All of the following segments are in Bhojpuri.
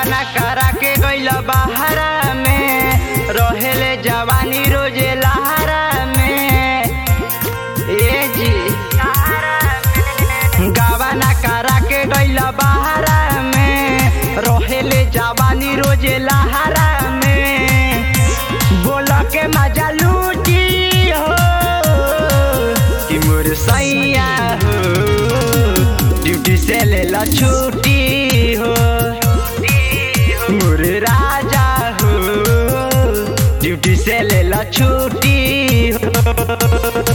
गावाना करा के गइल बहारा में रहेले जवानी रोजे लहारा में ए जी गावाना करा के गइल बहारा में रहेले जवानी रोजे लहारा में बोल के मजा लूटी हो कि मोर सैया हो ड्यूटी से ले ला छुट्टी हो मोर राजा हो ड्यूटी से ले ला छुट्टी हो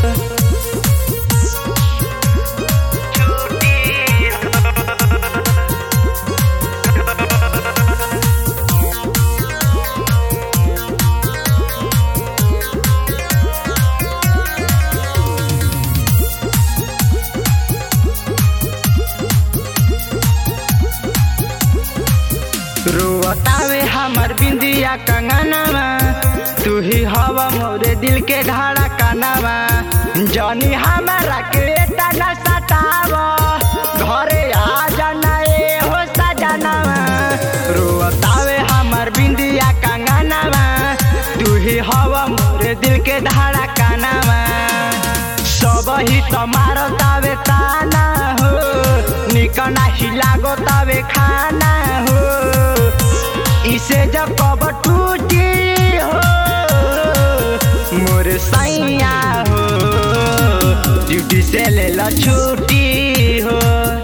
रोतावे हमर बिंदिया कंगनवा तू ही हवा मोरे दिल के ढाड़ा कानवा जनी हमारा के तना सताव घरे आ जाना ए हो सजनवा रोतावे हमर बिंदिया कंगनवा तू ही हवा मोरे दिल के ढाड़ा कानवा सब ही तुम्हारो तावे ताना हो निकना ही लागो तावे खाना हो इसे जब कब टूटी हो मोर सैया हो ड्यूटी से ले ला छुट्टी हो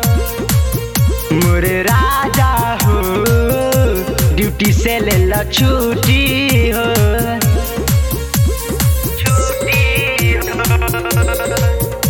मोर राजा हो ड्यूटी से ले ला छुट्टी हो छुट्टी हो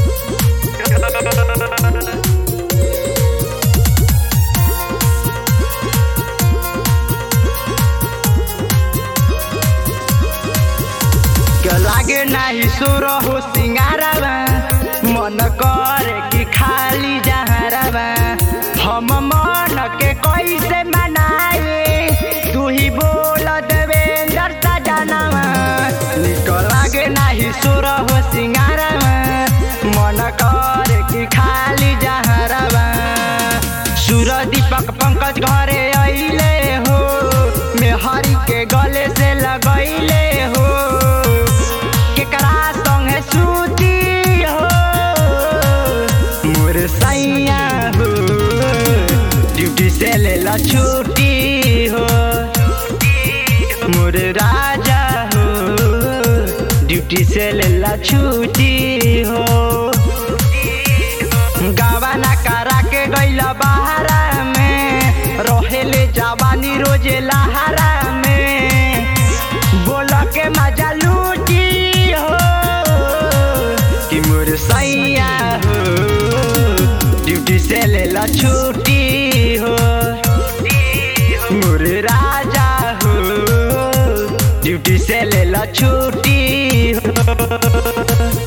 के लागे नाही सुर हो सिंगारवा मन करे कि खाली जहरवा हम मन के कैसे मनाए तू ही बोल देवेंद्र सजनवा निक लागे नाही सुर हो सिंगारवा मन करे कि खाली जहरवा सुर दीपक पंकज घरे अइले हो मेहरी के गले से लगैले हो केकरा संगे सूती हो मोर सैया हो ड्यूटी से ले ला छुट्टी हो मोर राजा हो ड्यूटी से ले ला छुट्टी हो गावाना करा के गइल बहारा में रहेले जवानी रोजे लहारा में बोल के मजा लूटी हो कि मोर सैया हो ड्यूटी से ले ला छुट्टी हो मोर राजा हो ड्यूटी से ले ला छुट्टी हो